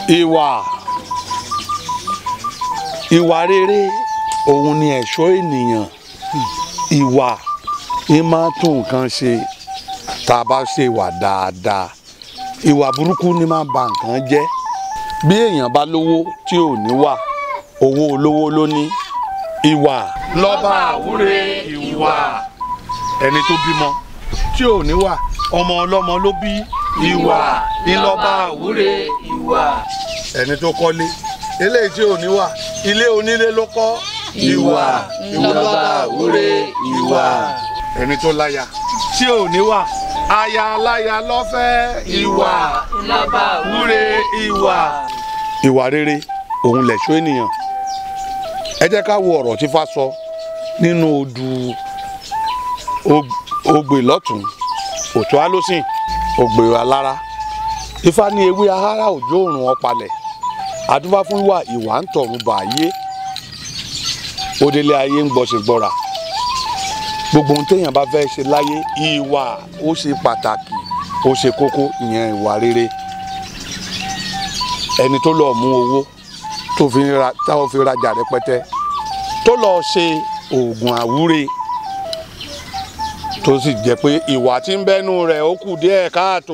ìwà ìwà rere òun ni ẹ̀ṣọ́ ènìyàn ìwà ń máa tún nǹkan ṣe tá a bá ṣe ìwà dáadáa ìwà burúkú ni máa ba nǹkan jẹ́ bí èèyàn bá lówó tí ò ní wà owó olówó ló ní ìwà lọ́ba àwúre ìwà ẹni tó bímọ tí ò ní wà ọmọ ọlọ́mọ ló bí ìwà ńlọ́ba àwúre ìwà ẹni tó kọ́lé eléyìí tí ò ní wà ilé onílé ló kọ́ ìwà ńlọ́ba àwúre ìwà ẹni tó láya tí ò ní wà aya aláya lọ́fẹ́ ìwà ńlọ́ba wúre ìwà. ìwà rere òun lẹ̀ṣọ́ ènìyàn ẹ jẹ́ ká wo ọ̀rọ̀ tí Ifá sọ nínú odù Og- ogbè lọ́tún òtún alósìn ògbè alára Ifá ní ewé ahárá òjò òrùn ọ̀pálẹ̀ adúbá fún ìwà ìwà ń tọ̀run bàáyé òdèlé ayé ń gbọ́sẹ̀ gbọ́ra gbogbo ohun téèyàn bá fẹ́ ṣe láyé ìwà ó ṣe pàtàkì ó ṣe kókó ìyẹn ìwà rere ẹni tó lọ mú owó tó fi ra táwọn fi rajà rẹpẹtẹ tó lọ ṣe oògùn àwúre tó sì jẹ́ pé ìwà tí ń bẹ́nu rẹ̀ ó kù díẹ̀ káàtó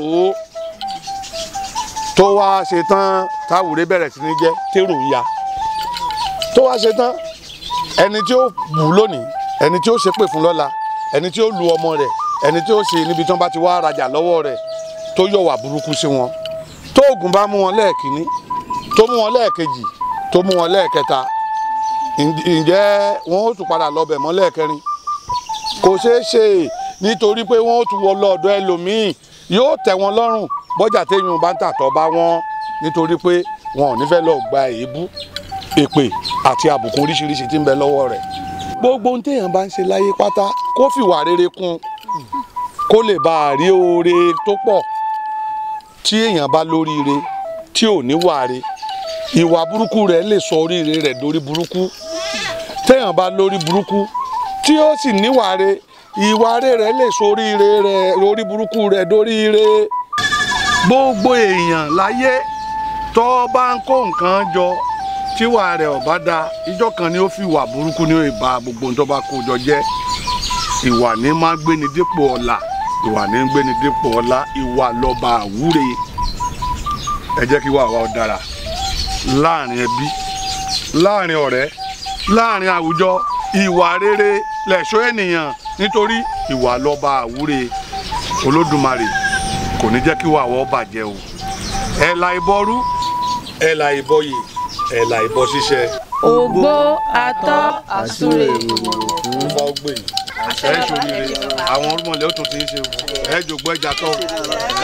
tó wá ṣe tán táwùrẹ́ bẹ̀rẹ̀ sí ní jẹ́ tèrò ya tó wá ṣe tán ẹni tí ó bù lónìí ẹni tí ó ṣépè fún lọ́la ẹni tí ó lu ọmọ rẹ̀ ẹni tí ó ṣe níbi tí wọ́n bá ti wá rajà lọ́wọ́ rẹ̀ tó yọ̀wà burúkú sí wọn tó oògùn bá mú wọn lẹ́ẹ̀kínní tó mú wọn lẹ́ẹ̀kejì tó mú wọn lẹ́ẹ̀kẹta ǹ- ǹjẹ́ wọn ó tún padà lọ bẹ̀ mọ́ lẹ́ẹ̀kẹrin kò ṣeé ṣe nítorí pé wọn ó tún wọ lọ́ọ̀dọ̀ ẹlòmíì yóò tẹ́ wọn lọ́rùn bọ́jà téèyàn bá ń tàtọ́ bá wọn nítorí pé wọn ò ní fẹ́ lọ gba èébú èpè àti àbùkù oríṣiríṣi tí ń bẹ lọ́wọ́ rẹ̀ gbogbo ohun téèyàn bá ń ṣe láyé pátá kó fìwà rere kún kó lè bá a rí oore tó pọ̀ tí èèyàn bá lóríire tí ò ní wàre ìwà burúkú rẹ̀ lè sọ oríire rẹ̀ dórí burúkú téèyàn bá lórí burúkú tí ó sì níwàre ìwàre rẹ̀ lè sọ oríire rẹ̀ lórí burúkú rẹ̀ dórí ire gbogbo èèyàn láyé tó bá ń kó nǹkan jọ tíwà rẹ̀ ò bá da ìjọ kan ni ó fi ìwà burúkú ní ìbá gbogbo ohun tó bá kó jọ jẹ́ ìwà ní máa ń gbéni dípò ọlà ìwà ní ń gbéni dípò ọlá ìwà lọ́ba àwúre ẹ jẹ́ kí wà wá ó dára láàrin ẹbí láàrin ọ̀rẹ́ láàrin àwùjọ ìwà rere lẹ̀ṣọ́ ènìyàn nítorí ìwà lọ́ba àwúre olódùmarè kò ní jẹ́ kí wà wá ó bàjẹ́ o ẹ̀là ìbọrú ẹ̀là ìbọyè ẹ̀là ìbọ ṣíṣẹ́ ògbó atọ́ àsúre fún bá ó gbè yìí ẹ̀ ṣòrire àwọn orúmọlẹ̀ ó tún ti ń ṣe o ẹ̀ jògbó ẹja tọ́